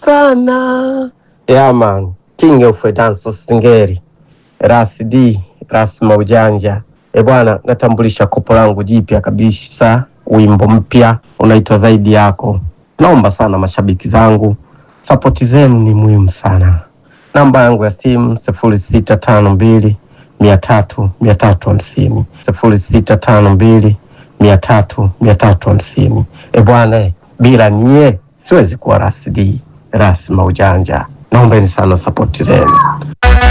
sana yeah man king of dance singeri ras d ras maujanja e bwana natambulisha kopo langu jipya kabisa wimbo mpya unaitwa zaidi yako naomba sana mashabiki zangu sapoti zenu ni muhimu sana namba yangu ya simu sifuri sita tano mbili mia tatu mia tatu hamsini sifuri sita tano mbili mia tatu mia tatu hamsini e bwana eh, bila nyie siwezi kuwa rasidi rasma ujanja naombeni sana sapoti zenu